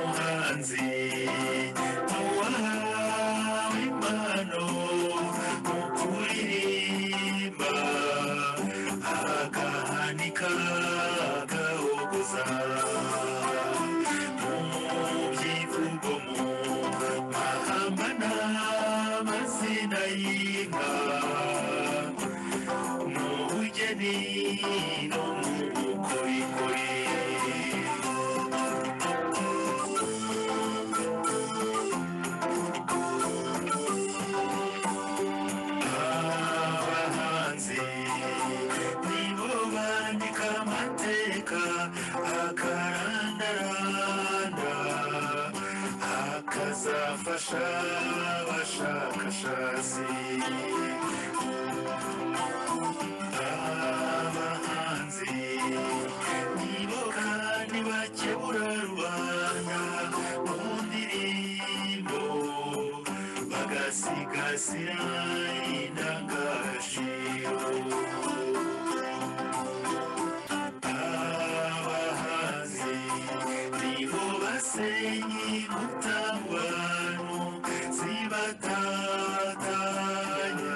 ingenzi tubaha impano mu kuririmba agahanika agahogoza mu byivugo mu mahamba n'amazina y'inka mu bugeni no mu bukorikori abahanzi nibo bandika amateka akarandaranda akazafasha abashakashatsi abahanzi nibo kandi bakebura rubanda mu ndirimbo bagasigasira indangagaciro abahanzi nibo basenya ingutangwano zibatatanya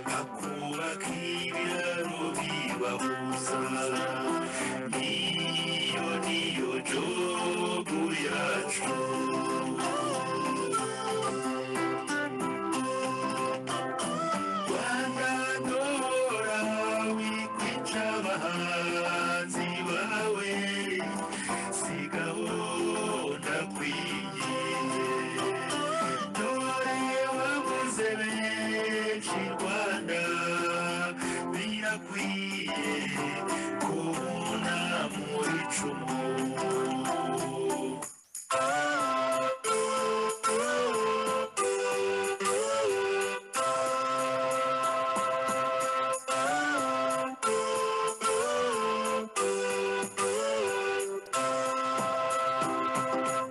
bakubaka ibiraro bibahuza niyo niyo jobu yacu Wandadora wikwica abahanzi bawe sigaho ndakwigiye dore wabuze benshi Rwanda birakwiye kubona mu icumu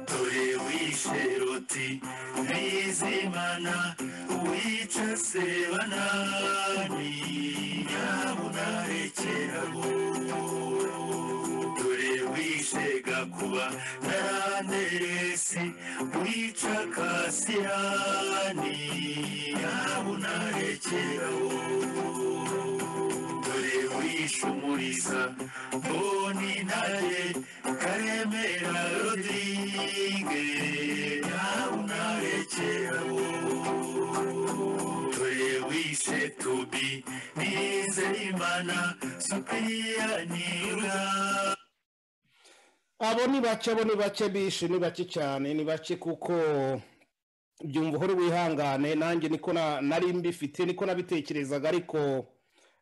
dore wishe ruti bizimana wica sebanani nyabunarekeraho dore wishe gakuba naranderesi wica kasirani nyabunarekeraho dore wishe umuriza mboni ntare karemera rodrigue nawe unarekeraho dore wishe tubi nizeyimana supiriyani uganda abo ni bake abo ni bake bishe ni bake cyane ni bake kuko byumva uhora wihangane nanjye niko na- nari mbifite niko nabitekerezaga ariko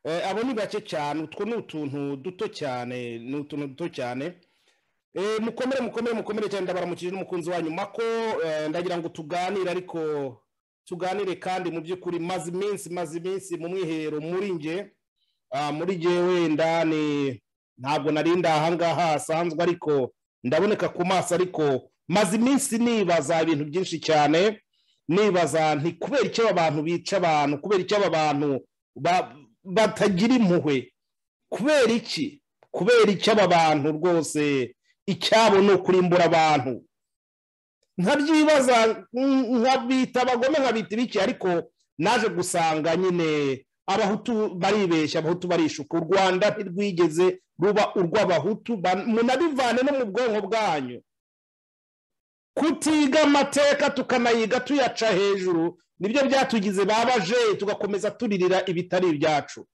eh, abo ni bake cyane utwo ni utuntu duto cyane ni utuntu duto cyane Eh, mukomere mukomere mukomere cyane ndabaramukije n'umukunzi wanyu mako eh, ndagira ngo tuganire ariko tuganire kandi mu by'ukuri maze iminsi maze iminsi mu mwiherero muri nge Ah, muri nge wenda ni ntabwo nari ndi ahangaha hasanzwe ariko ndaboneka ku maso ariko maze iminsi nibaza ibintu byinshi cyane nibaza nti kubera icyo aba bantu bica abantu kubera icyo aba bantu ba- batagira impuhwe kubera iki kubera icyo aba bantu rwose icyabo ni ukurimbura abantu nkabyibaza nk- nkabita abagome nkabita ibiki ariko naje gusanga nyine abahutu baribeshya abahutu barishuka u rwanda ntirwigeze ruba urw'abahutu ba- munabivane no mu bwonko bwanyu kutiga amateka tukanayiga tuyaca hejuru nibyo byatugize babaje tugakomeza turirira ibitari ibyacu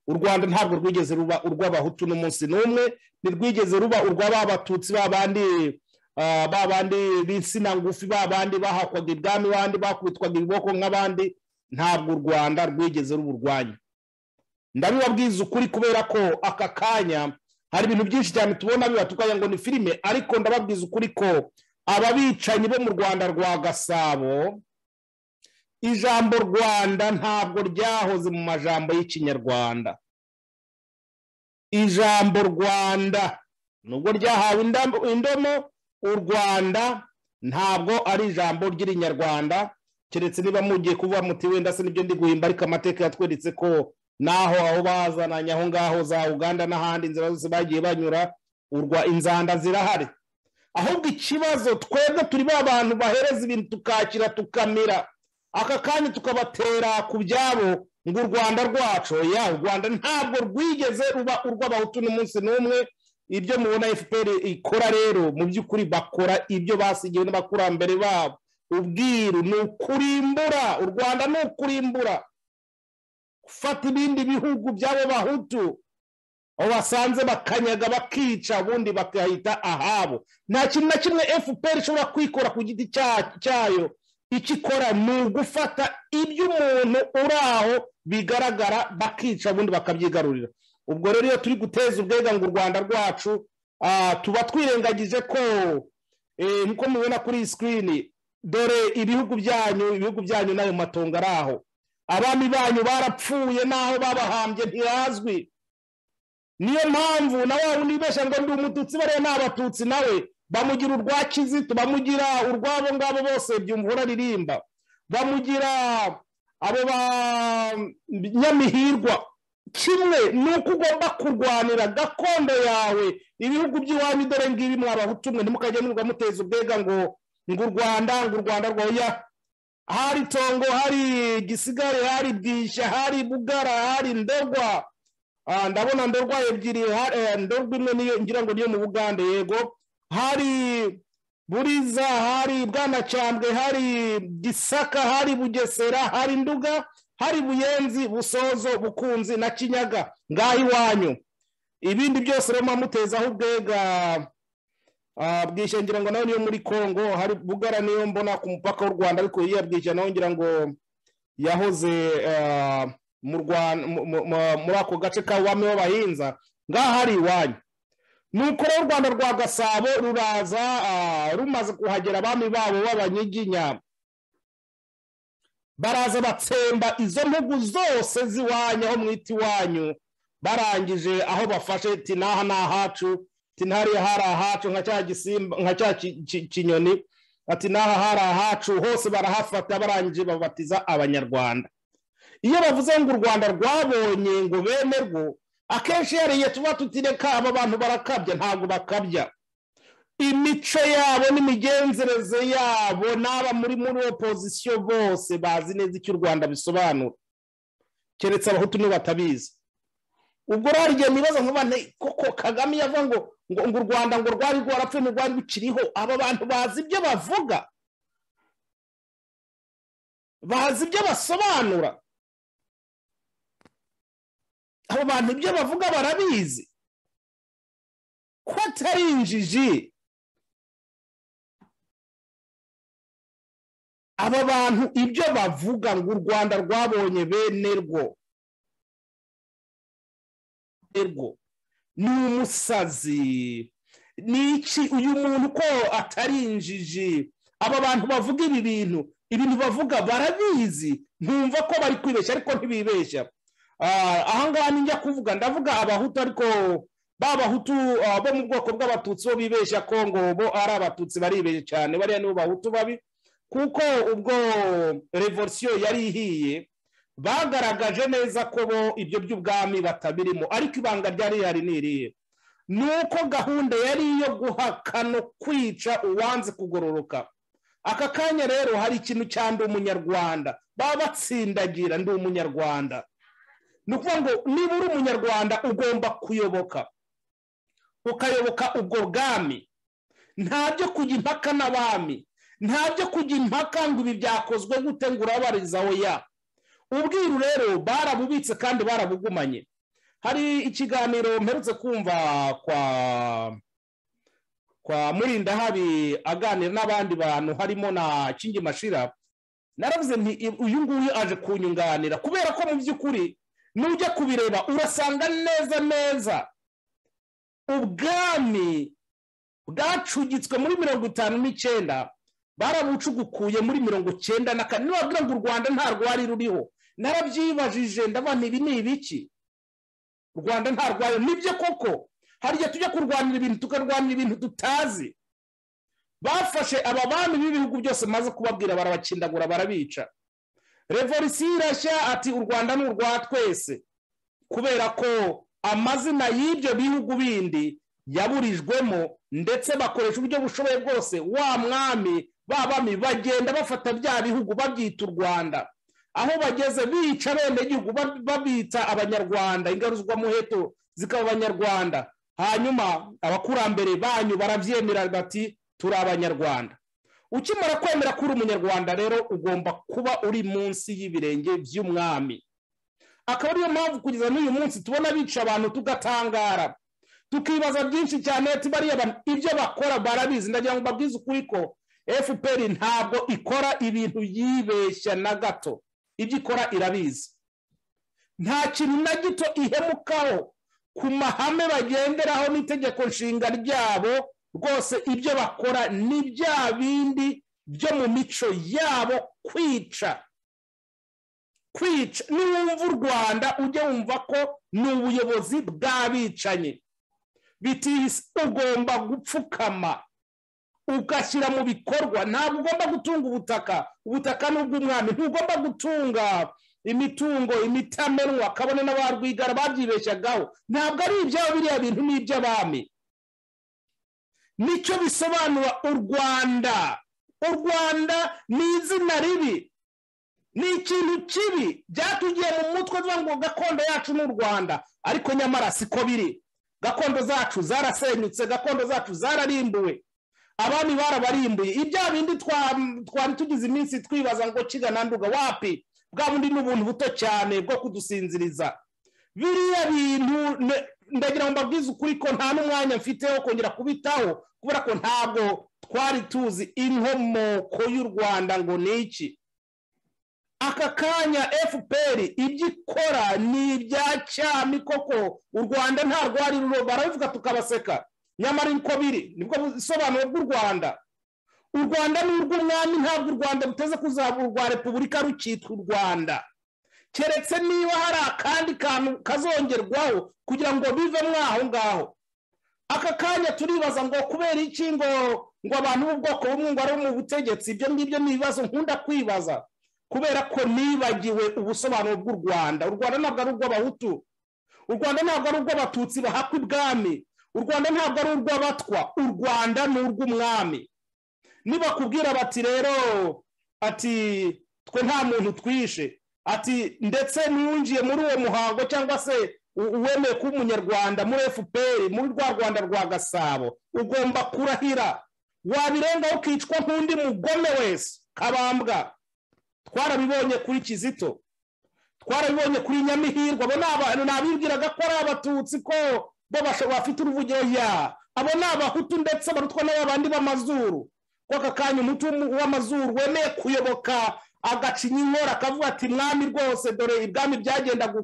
u rwanda ntabwo rwigeze ruba urw'abahutu n'umunsi n'umwe ntirwigeze ruba urwa ba batutsi ba bandi ah, ba bandi b'insina ngufi ba bandi bahakwaga ibwami bandi bakubitwaga ibiboko nk'abandi ntabwo u rwanda rwigeze ruba urwanyu ndabibabwiza ukuri kubera ko aka kanya hari ibintu byinshi cyane tubona biba tukagira ngo ni filime ariko ndababwiza ukuri ko ababicanyi bo mu rwanda rwa gasabo ijambo rwanda ntabwo ryahoze mu majambo y'ikinyarwanda ijambo rwanda nubwo ryahawe indam- indomo u rwanda ntabwo ari ijambo ry'irinyarwanda keretse niba mugiye kuvuga muti wenda se nibyo ndi guhimba ariko amateka yatweretse ko naho aho bazananye aho ngaho za uganda n'ahandi inzira zose bagiye banyura urwa inzanda zirahari ahubwo ikibazo twebwe turi ba bantu bahereza ibintu tukakira tukamira aka kanya tukabatera ku byabo ngo u rwanda rwacu ya u rwanda ntabwo rwigeze ruba urw'abahutu n'umunsi n'umwe ibyo mubona fpr ikora rero mu by'ukuri bakora ibyo basigiwe n'abakurambere babo ubwiru ni ukurimbura u rwanda ni ukurimbura gufata ibindi bihugu by'abo bahutu aho basanze bakanyaga bakica ubundi bakahita ahabo nta kintu na kimwe fpr ishobora kwikora ku giti cyayo icyo ikora ni ugufata ibyo umuntu uri aho bigaragara bakica ubundi bakabyigarurira ubwo rero iyo turi guteza ubwega ngo u rwanda rwacu tuba twirengagije ko nkuko mubibona kuri sikirini dore ibihugu byanyu ibihugu byanyu n'ayo matongo ari aho abami banyu barapfuye n'aho babahambye ntibazwi niyo mpamvu na wa wundi wibeshya ngo ndi umututsi bariya ni abatutsi nawe bamugira urwa kizito bamugira urwabo ngabo bose byumva uraririmba bamugira abo ba nyamihirwa kimwe ni uko ugomba kurwanira gakondo yawe ibihugu by'iwanyu dore ngibi mwabahutu mwe ntimukajya mwirwa muteza ubwega ngo ngo u rwanda ngo u rwanda rwoya hari tongo hari gisigare hari bwishya hari bugara hari ndogwa ndabona ndorwa ebyiri ndorwa imwe niyo ngira ngo niyo mu bugande yego hari buriza hari bwanacyambwe hari gisaka hari bugesera hari nduga hari buyenzi busozo bukunzi na kinyaga ngaho iwanyu ibindi byose rero mutezaho ubwega bwishya ngira ngo nawe niyo muri congo hari bugara niyo mbona ku mupaka w'u rwanda ariko iyo bwishya nawe ngira ngo yahoze muri ako gace ka wame w'abahinza ngaho hari iwanyu ni uko rero u rwanda rwa gasabo ruraza rumaze kuhagera abami babo b'abanyiginya baraza batsemba izo mpugu zose z'iwanyu aho mwita iwanyu barangije aho bafashe tinaha ni ahacu tinahariya hari ahacu nka cya gisimba nka cya kinyoni tinaha hari ahacu hose barahafata barangije babatiza abanyarwanda iyo bavuze ngo u rwanda rwabonye ngo bemerwe akenshi yariye tuba tutireka aba bantu barakabya ntabwo bakabya imico yabo n'imigenzereze yabo n'aba muri muri opozisiyo bose bazi neza icyo u rwanda bisobanura keretse abahutu niba batabizi ubwo rero igihe nibaza nkuba koko kagame yavuga ngo ngo u rwanda ngo rwari rwarapfuye ngo rwari rukiriho aba bantu bazi ibyo bavuga bazi ibyo basobanura abo bantu ibyo bavuga barabizi ko atari injiji aba bantu ibyo bavuga ngo u rwanda rwabonye bene rwo ni umusazi ni iki uyu muntu ko atari injiji aba bantu bavuga ibi bintu ibintu bavuga barabizi ntumva ko bari kwibeshya ariko ntibibeshya ahangaha njya kuvuga ndavuga abahutu ariko ba bahutu bo mu bwoko bw'abatutsi bo bibeshya ko ngo bo ari abatutsi baribeshya cyane bariya nibo bahutu babi kuko ubwo revolisiyo yari ihiye bagaragaje neza ko bo ibyo by'ubwami batabirimo ariko ibanga ryari rihari n'iriye ni uko gahunda yari iyo guhakana kwica uwanze kugororoka aka kanya rero hari ikintu cya ndi umunyarwanda baba batsindagira ndi umunyarwanda ni ukuvuga ngo niba uri umunyarwanda ugomba kuyoboka ukayoboka ubwo bwami ntabyo kujya impaka n'abami ntabyo kujya impaka ngo ibi byakozwe gute ngo urabarizaho ya ubwiru rero barabubitse kandi barabugumanye hari ikiganiro mperutse kumva kwa kwa murindahabi aganira n'abandi bantu harimo na kingi mashira naravuze nti uyu nguyu aje kunyunganira kubera ko mu by'ukuri nujya kubireba urasanga neza neza ubwami bwacugitswe muri mirongo itanu n'icyenda barabucugukuye muri mirongo icyenda na kane nibabwira ngo u rwanda nta rwari ruriho narabyibajije ndabona ibi ni ibiki u rwanda nta rwari nibyo koko hari igihe tujya kurwanira ibintu tukarwanira ibintu tutazi bafashe aba bami b'ibihugu byose maze kubabwira barabakindagura barabica revolisiyo irashya ati u rwanda ni urwa twese kubera ko amazina y'ibyo bihugu bindi yaburijwemo ndetse bakoresha uburyo bushoboye bwose wa mwami babami bagenda bafata bya bihugu babyita u rwanda aho bageze bica abenegihugu babita abanyarwanda ingaruzwamuheto zikaba abanyarwanda hanyuma abakurambere banyu barabyemera bati turi abanyarwanda ukimara kwemera ko uri umunyarwanda rero ugomba kuba uri munsi y'ibirenge by'umwami akaba ariyo mpamvu kugeza n'uyu munsi tubona bica abantu tugatangara tukibaza byinshi cyane bariya ibyo bakora barabizi ndagira ngo mbabwize ukuri ko fpr ntabwo ikora ibintu yibeshya na gato ibyo ikora irabizi nta kintu na gito ihemukaho ku mahame bagenderaho n'itegeko nshinga ryabo rwose ibyo bakora ni bya bindi byo mu mico yabo kwica kwica niwumva u rwanda ujye wumva ko ni ubuyobozi bw'abicanyi bitisi ugomba gupfukama ugashyira mu bikorwa ntabwo ugomba gutunga ubutaka ubutaka ni ubw'umwami ntugomba gutunga imitungo imitamenwa kabone n'abarwigara babyibeshyagaho ntabwo ari ibyabo biriya bintu ni iby'abami nicyo bisobanura u rwanda u rwanda ni izina ribi ni ikintu kibi byatugiye mu mutwe tuvuga ngo gakondo yacu ni u rwanda ariko nyamara siko biri gakondo zacu zarasenyutse gakondo zacu zararimbuwe abami barabarimbuye ibya bindi twari tugize iminsi twibaza ngo kigana nduga wapi bwa bundi ni ubuntu buto cyane bwo kudusinziriza biriya bintu ndagira ngo mbabwize ukuri ko nta n'umwanya mfite wo kongera kubitaho kubera ko ntabwo twari tuzi inkomoko y'u rwanda ngo ni iki aka kanya fpr ibyo ikora ni ibya cyami koko u rwanda nta rwari barabivuga tukabaseka nyamara uko biri nibwo busobanuro bw'u rwanda u rwanda ni urw'umwami ntabwo u rwanda ruteze kuzaba urwa repubulika rukitwa u rwanda keretse niba hari akandi kantu kazongerwaho kugira ngo bivemo aho ngaho aka kanya turibaza ngo kubera iki ngo ngo abantu b'ubwoko bumwe ngo ari mu butegetsi ibyo ngibyo ni ibibazo nkunda kwibaza kubera ko nibagiwe ubusobanuro bw'u rwanda u rwanda ntabwo ari urw'abahutu u rwanda ntabwo ari urw'abatutsi bahakwa ibwami u rwanda ntabwo ari urw'abatwa u rwanda ni urw'umwami nibakubwira bati rero ati twe nta muntu twishe ati ndetse ntiwinjiye muri uwo muhango cyangwa se uwemeye kuba umunyarwanda muri fpr muri rwa rwanda rwa gasabo ugomba kurahira wabirengaho ukicwa nk'undi mugome wese kabambwa twarabibonye kuri kizito twarabibonye kuri nyamihirwa abo ni abantu nabibwiraga ko ari abatutsi ko bo bafite uruvugiro ya abo ni abahutu ndetse barutwa n'abandi b'amazuru aka kanya umuti w'amazuru wemeye kuyoboka agacinya inkora akavuga ati mwami rwose dore ibwami byagenda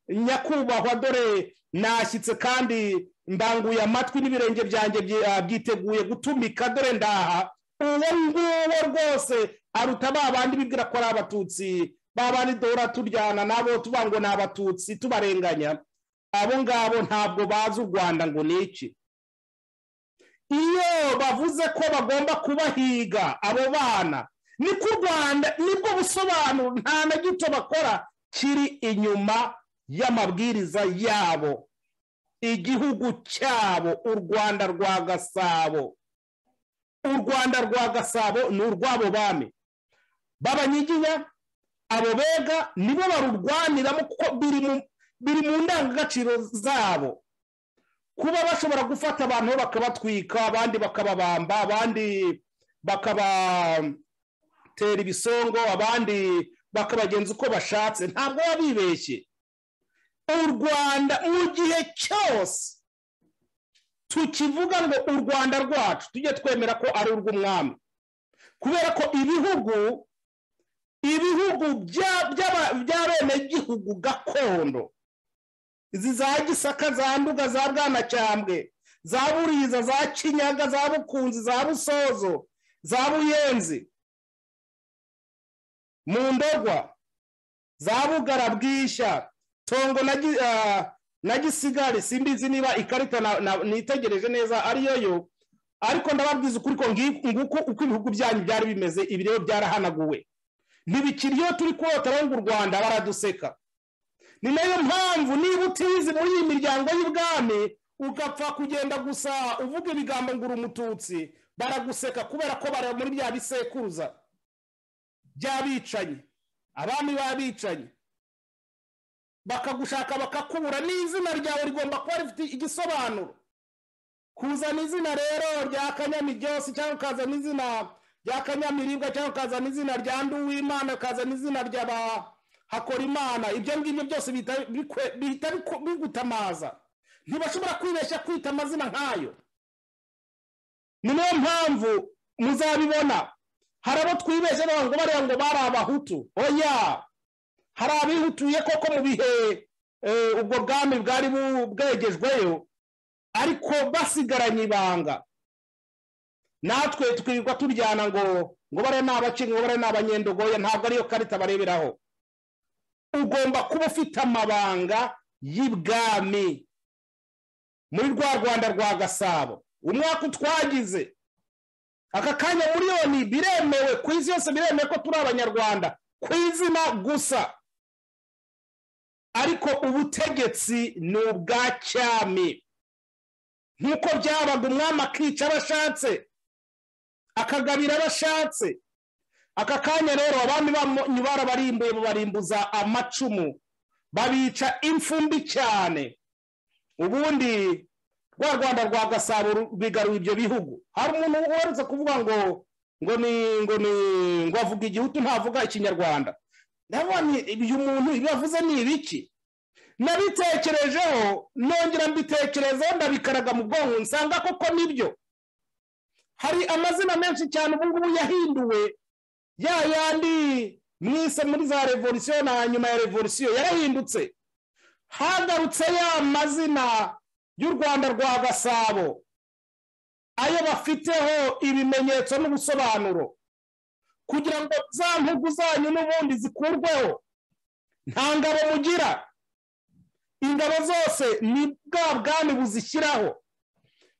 nyakubahwa dore nashyitse kandi mbanguye amatwi n'ibirenge byanjye byiteguye gutumika dore ndaha uwo nguwo rwose aruta ba bandi bibwira ko ari abatutsi ba bandi duhora turyana nabo tuba ngo ni abatutsi tubarenganya abo ngabo ntabwo bazi u rwanda ngo ni iki iyo bavuze ko bagomba kubahiga abo bana niko u rwanda nibwo busobanuro nta na gito bakora kiri inyuma y'amabwiriza yabo igihugu cyabo u rwanda rwa gasabo u rwanda rwa gasabo ni urw'abo bami b'abanyiginya abo bega nibo barurwaniramo kuko biri mu biri mu ndangagaciro zabo kuba bashobora gufata abantu bakabatwika abandi bakababamba abandi bakabatera ibisongo abandi bakabagenza uko bashatse ntabwo baba bibeshye u rwanda mu gihe cyose tukivuga ngo u rwanda rwacu tujye twemera ko ari urw'umwami kubera ko ibihugu ibihugu by'abenegihugu gakondo izi za gisaka za nduga za bwanacyambwe za buriza za kinyaga za bukunzi za busozo za buyenzi mu ndorwa za bugara bwishya tongo na gisigari simbizi niba ikarita nitegereje neza ariyo yo ariko ndababwiza ukuri ko nguko uko ibihugu byanyu byari bimeze ibi rero byarahanaguwe ntibikiri iyo turi kurota ngo u rwanda baraduseka ni nayo mpamvu niba utizi muri iyi miryango y'ubwami ugapfa kugenda gusa uvuga ibigambo ngo uri umututsi baraguseka kubera ko bara muri bya bisekuruza by'abicanyi abami b'abicanyi bakagushaka bakakubura n'izina ryawe rigomba kuba rifite igisobanuro kuzana izina rero rya kanyamiryose cyangwa ukazana izina rya kanyamiribwa cyangwa ukazana izina rya nduwimana ukazana izina rya ba hakorimana ibyo ngibyo byose bihita bigutamaza ntibashobora kwibeshya kwita amazina nk'ayo ni niyo mpamvu muzabibona hari abo twibeshye ngo bariya ngo bari abahutu oya hari abihutuye koko mu bihe ubwo bwami bwari bwegejweyo ariko basigaranye ibanga natwe twirirwa turyana ngo ngo bariya ni abaci ngo bariya ni abanyendogoye ntabwo ariyo karita bareberaho ugomba kuba ufite amabanga y'ibwami muri rwa rwanda rwa gasabo umwaka utwagize aka kanya miliyoni biremewe ku isi yose biremewe ko turi abanyarwanda ku izina gusa ariko ubutegetsi ni ubwa cyami nk'uko byabaga umwami akica abo ashatse akagabira abo ashatse aka kanya rero abami banyu barabarimbuye babarimbuza amacumu babica imfumbi cyane ubundi rwa rwanda rwa gasabo bigaruye ibyo bihugu hari umuntu uherutse kuvuga ngo ngo ni ngo ni ngo avuga igihutu ntavuga ikinyarwanda ndabona uyu muntu ibyo avuze ni ibiki nabitekerejeho nongera mbitekerezaho ndabikaraga mu bwonko nsanga koko nibyo hari amazina menshi cyane ubu ngubu yahinduwe ya yandi mwise muri za revolisiyo na nyuma ya revolisiyo yarahindutse hagarutse ya mazina y'u rwanda rwa gasabo ayo bafiteho ibimenyetso n'ubusobanuro kugira ngo za ntugu zanyu n'ubundi zikurweho nta ngabo mugira ingabo zose ni bwa bwami buzishyiraho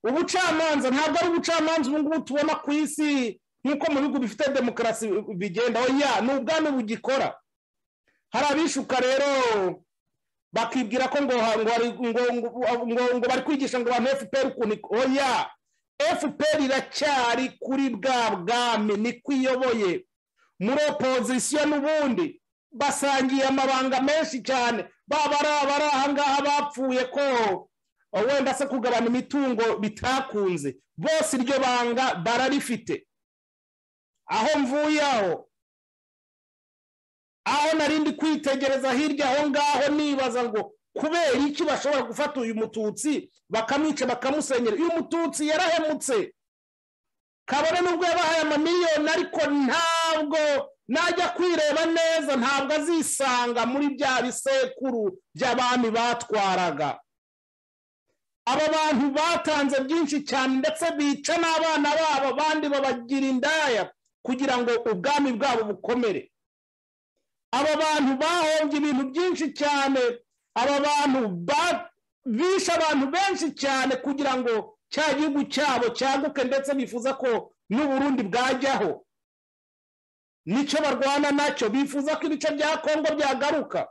ubucamanza ntabwo ari ubucamanza ubu ngubu tubona ku isi nk'uko mu bihugu bifite demokarasi bigenda ya ni ubwami bugikora hari abishuka rero bakibwira ko ngo bari kwigisha ngo abantu fpr ukuntu oya fpr iracyari kuri bwa bwami ni kwiyoboye muri opozisiyo n'ubundi basangiye amabanga menshi cyane baba ari ahangaha bapfuye ko wenda se kugabana imitungo bitakunze bose iryo banga bararifite aho mvuye aho aho narindi kwitegereza hirya aho ngaho nibaza ngo kubera iki bashobora gufata uyu mututsi bakamwica bakamusenyera uyu mututsi yarahemutse kabone nubwo yabahaye amamiliyoni ariko ntabwo najya kwireba neza ntabwo azisanga muri bya bisekuru by'abami batwaraga aba bantu batanze byinshi cyane ndetse bica n'abana babo abandi babagira indaya kugira ngo ubwami bwabo bukomere aba bantu bahombye ibintu byinshi cyane aba bantu bishe abantu benshi cyane kugira ngo cya gihugu cyabo cyaguke ndetse bifuza ko n'uburundi bwajyaho nicyo barwana nacyo bifuza ko ibice bya kongo byagaruka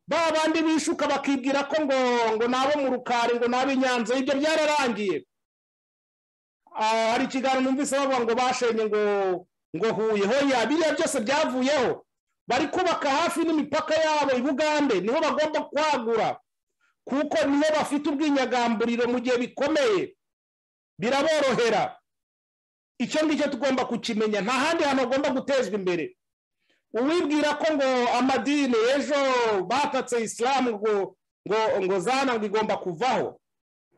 ba bandi bishuka bakibwira ko ngo ngo nabo mu rukari ngo nabo inyanza ibyo byararangiye hari ikiganiro numvise bavuga ngo bashenye ngo ngo huye hoya biriya byose byavuyeho bari kubaka hafi n'imipaka yabo i bugande niho bagomba kwagura kuko niho bafite ubwinyagamburiro mu gihe bikomeye biraborohera icyo ngicyo tugomba kukimenya nta handi hantu hagomba gutezwa imbere uwibwira ko ngo amadini ejo batatse isilamu ngo ngo ngo zana ngo igomba kuvaho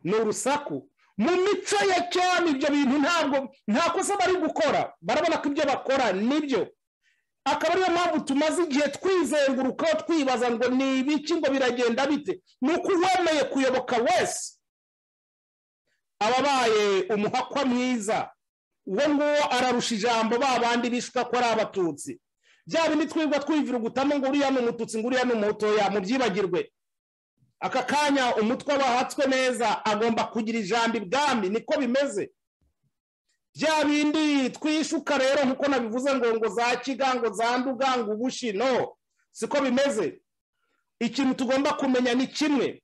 ni urusaku mu mico ya cyane ibyo bintu ntabwo nta kosa bari gukora barabona ko ibyo bakora nibyo akaba ariyo mpamvu tumaze igihe twizengurukaho twibaza ngo ni ibiki ngo biragenda bite ni uko uwemeye kuyoboka wese ababaye umuhakwa mwiza uwo nguwo ararusha ijambo ba bandi bishuka ko ari abatutsi bya bindi twirwa twivurugutamo ngo uriya ni umututsi ngo uriya ni umutoya mubyibagirwe aka kanya umutwe wahatswe neza agomba kugira ijambo ibwami niko bimeze bya bindi twishuka rero nkuko nabivuze ngo ngo za kigango za ndugango ubushi no siko bimeze ikintu tugomba kumenya ni kimwe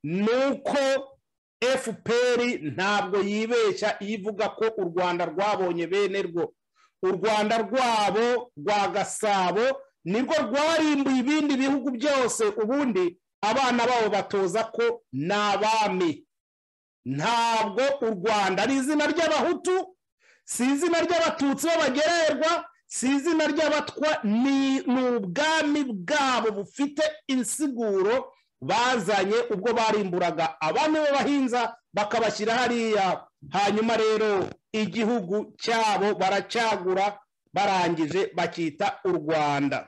ni uko fpr ntabwo yibeshya iyo ivuga ko u rwanda rwabonye bene rwo u rwanda rwabo rwa gasabo nirwo rwarimbuye ibindi bihugu byose ubundi abana babo batoza ko ni abami ntabwo u rwanda ari izina ry'abahutu si izina ry'abatutsi b'abagererwa si izina ry'abatwa ni ubwami bwabo bufite insiguro bazanye ubwo barimburaga abami b'abahinza bakabashyira hariya hanyuma rero igihugu cyabo baracagura barangije bakita u rwanda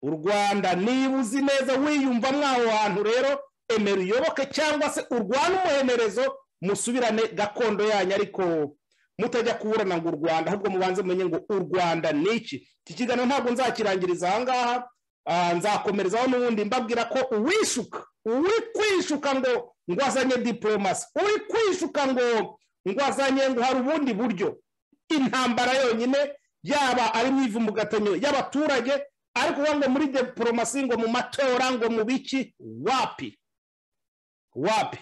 u rwanda niba uzi neza wiyumva mwaho hantu rero emera uyoboke cyangwa se urwane umuhemerezo musubirane gakondo yanyu ariko mutajya kuburana ngo u rwanda ahubwo mubanze mumenye ngo u rwanda ni iki iki kiganiro ntabwo nzakirangiriza aha ngaha nzakomerezaho n'ubundi mbabwira ko uwishuka uwikwishuka ngo ngo azanye diporomasi uwikwishuka ngo ngo azanye ngo hari ubundi buryo intambara yonyine yaba ari mu ivumugatanyo y'abaturage ariko ngo muri diporomasi ngo mu matora ngo mu biki wapi wapi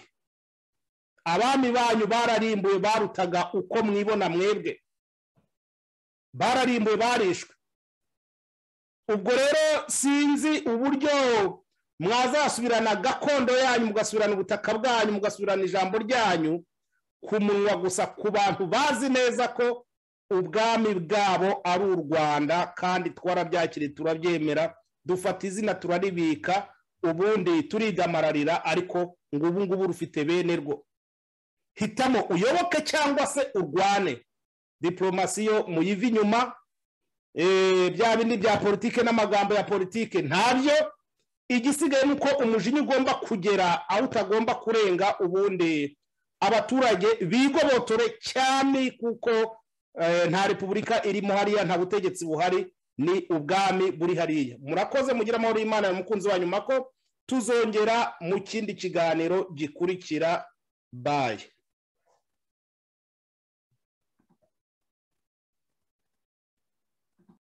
abami banyu bararimbuye barutaga uko mwibona mwebwe bararimbuye barishwe ubwo rero sinzi uburyo mwazasubirana gakondo yanyu mugasubirana ubutaka bwanyu mugasubirana ijambo ryanyu ku munwa gusa ku bantu bazi neza ko ubwami bwabo ari u rwanda kandi twarabyakiriye turabyemera dufata izina turaribika ubundi turigamararira ariko ngo ubu ngubu rufite bene rwo hitamo uyoboke cyangwa se urwane diporomasi yo muyiva inyuma bya bindi bya politike n'amagambo ya politike ntabyo igisigaye ni uko umujinya ugomba kugera aho utagomba kurenga ubundi abaturage bigobotore cyane kuko nta repubulika irimo hariya nta butegetsi buhari ni ubwami buri hariya murakoze mugira amahoro y'imana ya mukunzi wa nyuma ko tuzongera mu kindi kiganiro gikurikira bayi